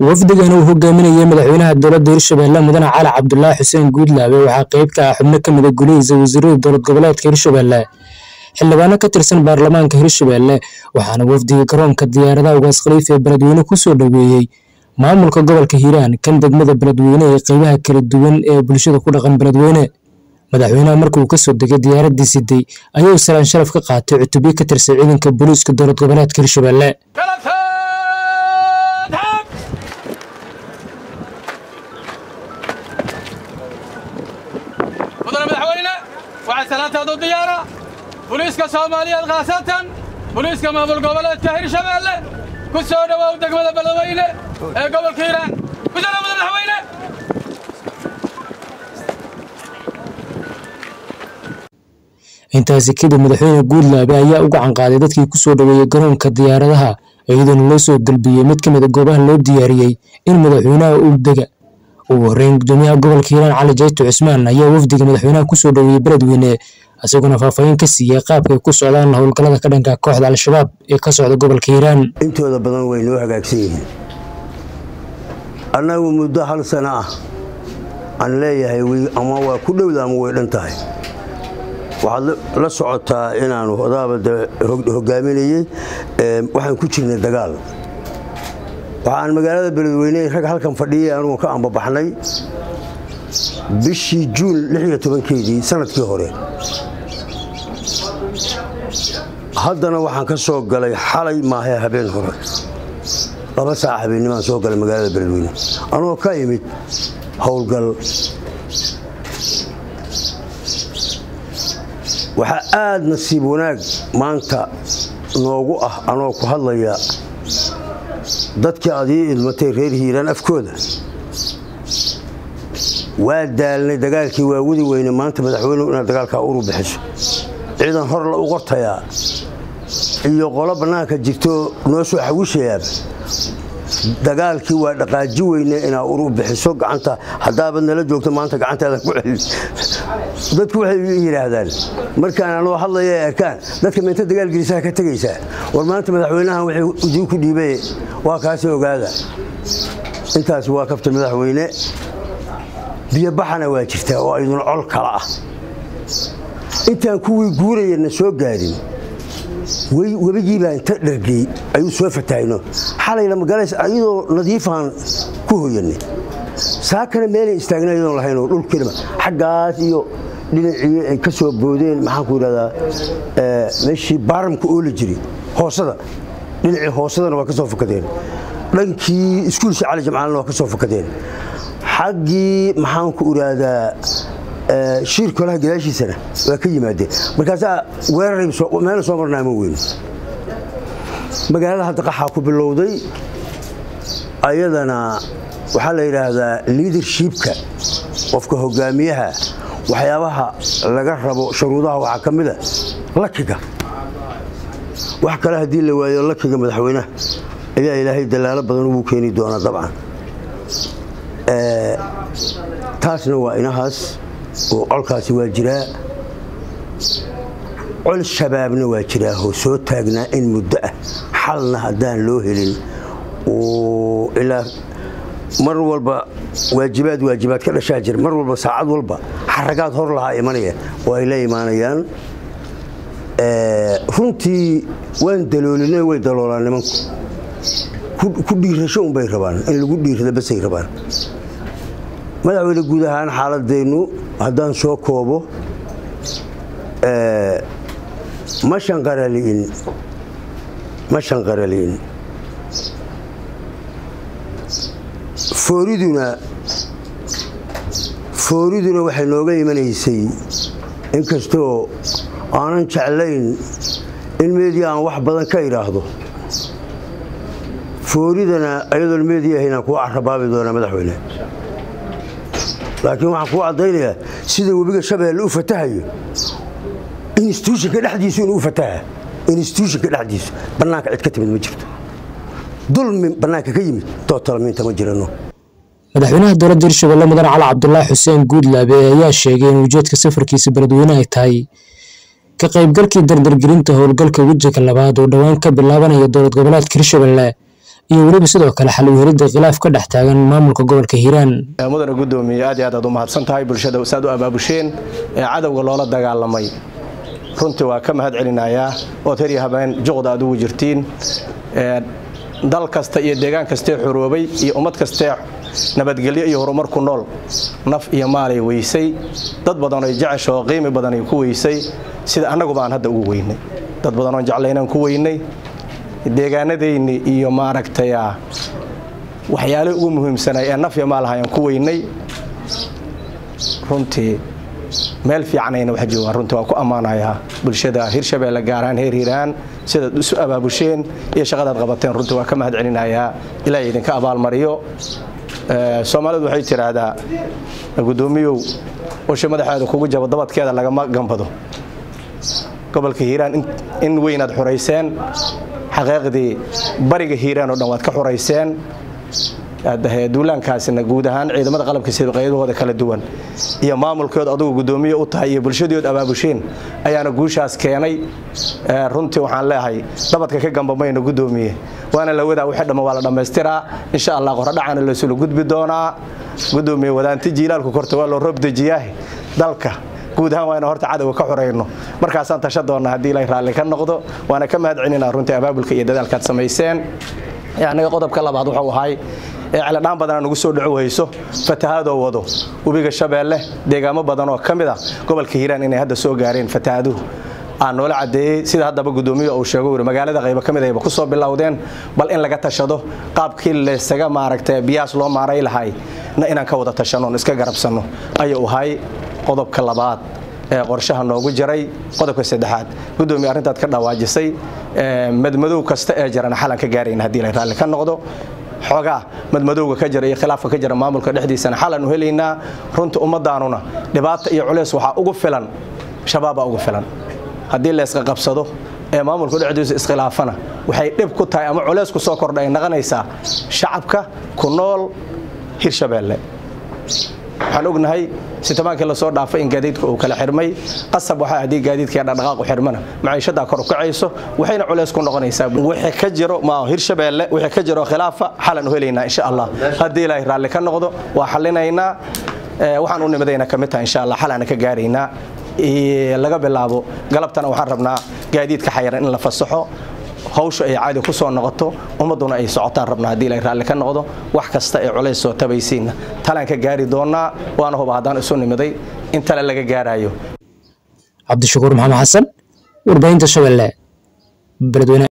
wafdigan uu hogaaminayay madaxweynaha dowladda hirshabelle mudane cali cabdulaahi xuseen guudlaabe waxaa qeyb ka ah xubno kamid a gulihiisa wasiirada dowlad goboleedka hirshabelle xildhibaano ka tirsan baarlamaanka hirshabelle waxaana wafdiga garoonka diyaaradaha ugaas khaliif ee beledweyne kusoo dhoweeyey maamulka gobolka hiiraan kan degmada beledweyne ee qeybaha kala duwan ee bulshada ku dhaqan beledweyne madaxweynaha markuu kasoo degay diyaaradii siday ayuu salaan sharaf ka qaatay cutubyo ka tirsan ciidanka booliiska dowlad goboleedka hirshabelle mudane madaxweyne waxaa salaantaadu diyaara buliiska soomaaliyeed khaasatan buliiska maamul goboleedka hirshabeelle ku soo dhowow degmada beledweyne ee gobolka hiiraan ku soo dhow madaxweyne intaasi kadib madaxweyne guudlaabe ayaa u gacan qaaday dadkii kusoo dhoweeyey garoonka diyaaradaha iyadoona loo soo galbiyey mid kamid a goobaha loo diyaariyey in madaxweynaha uu dega ugu horeyn gudoomiyaha gobolka hiiraan cali jayto cusmaan ayaa wafdiga madaxweynaha kusoo dhoweeyey beledweyne isaguna faahfaahin ka siiyey qaabkay ku socdaan howlgallada ka dhanka kooxda al-shabaab ee ka socda gobolka hiiraan intooda badan way noo hagaagsan yihiin annagu muddo hal sano ah aan leeyahay ama waa ku dhowda ama way dhan tahay waxaad la socotaa inaanu odaabada hogaaminayey waxaan ku jirnay dagaal waxaan magaalada beledweyne rag halkan fadhiyay anugu ka ambabaxnay bishii juun keedii sanadkii hore haddana waxaan ka soo galay xalay maahe habeen hore laba saac habeennimaan soo galay magaalada beledweyne anugoo ka imid howlgal waxaa aad nasiib wanaag maanta noogu ah anoo ku hadlaya dadkii aad ii idmatay reer hiiraan afkooda waa daalnay dagaalkii waa wadi weyne maanta madaxweynuhu inaad dagaalkaa uru bixiso ciidan hor la u qortayaa iyo qolo bannaanka jirto noo soo xawishayaaba dagaalkii waa dhaqaaji weyne inaa uru bixiso gacanta haddaabad nala joogto maanta gacantaada ku celin dadku waxay yidhaahdaan markaan anoo hadlaya ay arkaan dadka meenta dagaalgelisaha ka tegaysaa war maanta madaxweynahan wuxuu idinku dhiibay waa kaasi ogaada intaas waa kabta madaxweyne biyobaxana waa jirtaa oo ayduna col kala ah intaan kuwii guurayana soo gaadhin webigiibaa inta dhargey ayuu soo fatahayno xalayna magalays ayadoo nadiifaan ku hoyanay saakana meelay istaagna ayadoon lahaynoo dhulkiinaba xaggaas iyo dhinacii ay ka soo boodeen maxaanku yidhahdaa meeshii baaramka oola jiri hoosada dhinacii hoosadana waa ka soo fakadeen dhankii iskuulshii cali jamcaalna waa ka soo fakadeen xaggii maxaanku idhaahdaa shiir kolaha gadaashiisana waa ka yimaadeen markaasaa weerarmeela soo marnaa ma weyno magaalada hadda qaxaa ku bilowday ayadana waxaa la yidhaahdaa liadershipka qofka hogaamiyaha waxyaabaha laga rabo shuruudaha waxaa ka mida lakiga wax kale haddii la waayo lakiga madaxweynaha ayaa ilaahay dalaalo badan ugu keeni doonaa dabcan taasna waa inahaas oo colkaasi waa jiraa col shabaabna waa jiraa oo soo taagnaa in muddo ah xalna haddaan loo helin ilaa mar walba waajibaad waajibaad ka dhashaa jira mar walba saacad walba xaragaad hor lahaa imanaya oo ay la imaanayaan runtii waan daloolina way daloolaan nimanku ku dhiirasho unbay rabaan in lagu dhiirada basay rabaan madaxweyne guud ahaan xaaladeennu haddaan soo koobo ma shanqarali'in ma shanqarali'in fooriduna fooriduna waxay nooga imanaysay inkastoo aanan jeclayn in meediya aan wax badan ka idhaahdo fooridana ayadoon meediya ahaynaan kuwa carabaabi doonaa madaxweyne laakiin waxaan kuu caddaynayaa sida webiga shabeelle u fatahayo instituushonka dhexdiisu inuu fataha instituushonka dhexdiisu bannaanka cid ka timid ma jirto dulmi bannaanka ka yimid tootalmiinta ma jirano madaxweynaha dowladda hirshabelle mudane cali cabdulaahi xuseen guudlaabe ayaa sheegay in ujeedka safarkiisa beledweyne ay tahay ka qaybgalkii dardargelinta howlgalka wejiga labaad oo dhowaan ka bilaabanaya dowlad goboleedka hirshabelle iyo weliba sidoo kale xal u helidda khilaaf ka dhex taagan maamulka gobolka hiiraan mudane gudoomiye aad iyo aad aad u mahadsan tahay bulshada saad u abaabusheen ee cadowga loola dagaalamay runtii waa ka mahad celinayaa ood her iyo habeen juqda aad ugu jirtiin dal kasta iyo deegaan kastee xuroobay iyo ummad kastee nabadgelyo iyo horumar ku nool naf iyo maalay weysay dad badanoo jecesha oo qiimi badanay ku weysay sida annaguba aan hadda ugu weynay dad badanoon jeclaynaan ku weynay deegaanadayni iyo maaragtay waxyaalihii ugu muhiimsanay ee naf iyo maal ahayaan ku weynay runtii meel fiicanayna wax joogaan runtii waa ku ammaanayaa bulshada hirshabeelle gaaraan heer hiiraan sidaad isu abaabusheen iyo shaqadaad qabateen runtii waa ka mahad celinayaa ilaahay idinka abaalmariyo soomaalidu waxay tidhaahdaa gudoomiyow usha madaxeeda kugu jabo dabadkeeda lagama gambado gobolka hiiraan in weynaad xurayseen xaqiiqdii bariga hiiraan oo dhan waad ka xurayseen duulaankaasina guud ahaan ciidamada qalabka sida qaybahooda kala duwan iyo maamulkood adugu gudoomiye u tahay iyo bulshadood abaabusheen ayaana guushaas keenay runtii waxaan leeyahay dabadka ka gambamayno gudoomiye waana la wadaa wixii dhamma waa la dhammaystiraa insha allah qoradhacaana laysula gudbi doonaa gudoomiye wadaanti jiilaalku korta waa loo roob dejiyaah dalka guud ahaan waana horta cadowga ka xorayno markaasaan tasha doonnaa haddii ilaahay raalli ka noqdo waana ka mahad celinaa runtii abaabulka iyo dadaalkaad samayseen aniga qodobka labaad wuxuu ahay celadhaan badana nagu soo dhaco hayso fatahaadoo wado webiga shabeelle deegaamo badan oo ka mid a gobolka hiiraan inay hadda soo gaareen fatahaaduhu aan noola cadeeyey sida haddaba gudoomiya uu sheego wuri magaalada qaybo ka mid ayba ku soo bilowdeen bal in laga tashado qaabkii laysaga maaragtay biyaas loo maaray lahay na inaan ka wada tashano on iska garabsanno ayuu ahay qodobka labaad ee qorshaha noogu jiray qodobka saddexaad gudoomiye arrintaad ka dhawaajisay madmadow kasta ee jirana xalan ka gaarayna haddii la raalli ka noqdo xoogaa madmadowga ka jira iyo khilaafka ka jira maamulka dhexdiisana xalan u helaynaa runta ummadaanuna dhibaata iyo culeys waxaa ugu filan shabaabaa ugu filan haddii layska qabsado ee maamulka dhexdiisa iskhilaafana waxay dhib ku tahay ama culeys ku soo kordha ay naqanaysaa shacabka ku nool hirshabeelle waxaan ognahay sitobaankii lasoo dhaafay in gaadiidka uu kala xirmay qasab waxa haddii gaadiidka dhaqdhaqaaqu xirmana maciishadaa kor u kacayso waxayna culays ku noqonaysaa wixii ka jiro ma hirshabeelle wixii ka jiro khilaafa xalan u helaynaa insha allah haddii ilaahay raalli ka noqdo waa xallinaynaa waxaan u nimidayna ka mid tahay insha allah xalana ka gaaraynaa laga bilaabo galabtana waxaan rabnaa gaadiidka xayaran in la fasaxo hawsha ay caadi ku soo noqoto ummadduna ay socotaan rabnaa haddii ilaahay raalli ka noqdo wax kasta ee culays soo tabaysiinna talaan ka gaari doonnaa waana huba haddaan isu nimiday in tale laga gaaraayo cabdishakuur maxamed xasan warbaahinta shabeelle beledweyne